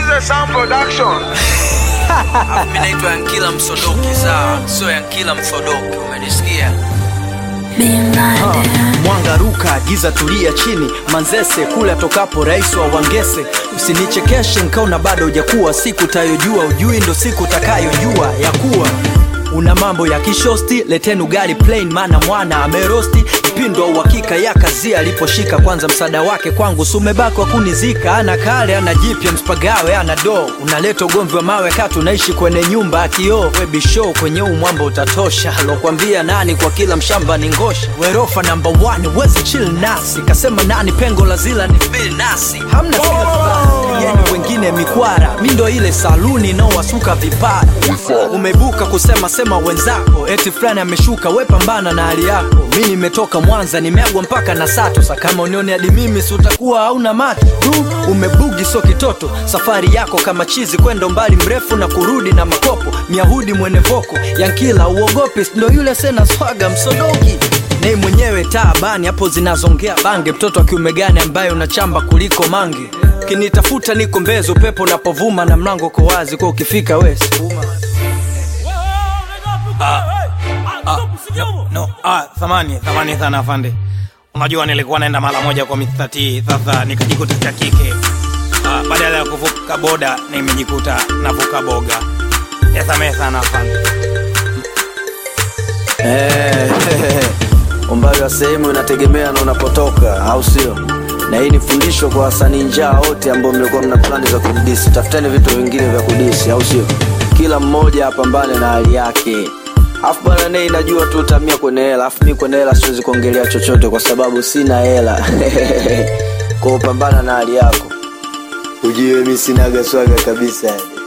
Mzee Sound Production. Mimi naitwa Yankila Msodoki, sawa? Sio Yankila Msodoki, umenisikia? Mwanga ruka, giza tulia chini, Manzese kule atokapo rais wa Wangese. Usinichekeshe nkaona bado hujakuwa, siku tayojua ujui ndo siku takayojua ya kuwa una mambo ya kishosti, leteni ugali plain, maana mwana amerosti mpindo wa uhakika ya kazi aliposhika. Kwanza msaada wake kwangu sumebaki wa kunizika, ana kale ana jipya, mspagawe ana do, unaleta ugomvi wa mawe kati, unaishi kwenye nyumba ya kioo. Webishow kwenye huu mwamba utatosha, alokwambia nani kwa kila mshamba ni ngosha. Werofa number one, wezi chill nasi, kasema nani pengo la zila ni mbili nasi, hamna oh. Yeni wengine mikwara, mi ndo ile saluni inaowasuka vipara. Umebuka kusema sema wenzako, eti fulani ameshuka, we pambana na hali yako. Mi nimetoka Mwanza, nimeagwa mpaka na Sato. Sa kama unioni hadi mimi, si utakuwa hauna macho tu. Umebugi so kitoto, safari yako kama chizi, kwenda umbali mrefu na kurudi na makopo. Myahudi mwene voko, Yankila uogopi, ndo yule sena swaga msodoki nei mwenyewe taabani hapo zinazongea bange mtoto wa kiume gani ambaye unachamba kuliko mange kinitafuta niko mbezo upepo unapovuma na mlango uko wazi kwa ukifika wesi No, ah, thamani thamani sana afande. Unajua nilikuwa naenda mara moja kwa Mr. T, sasa nikajikuta cha kike. Ah, badala ya kuvuka boda nimejikuta navuka boga. Yasamehe sana afande. Eh, umbali wa sehemu inategemea na unapotoka au sio na hii ni fundisho kwa wasanii njaa wote ambao mlikuwa mna plani za kudisi tafuteni vitu vingine vya kudisi au sio kila mmoja apambane na hali yake afu bwana nei najua tu utamia kwenye hela afu mi kwenye hela siwezi kuongelea chochote kwa sababu sina hela kwa upambana na hali yako ujue mi sinaga swaga kabisa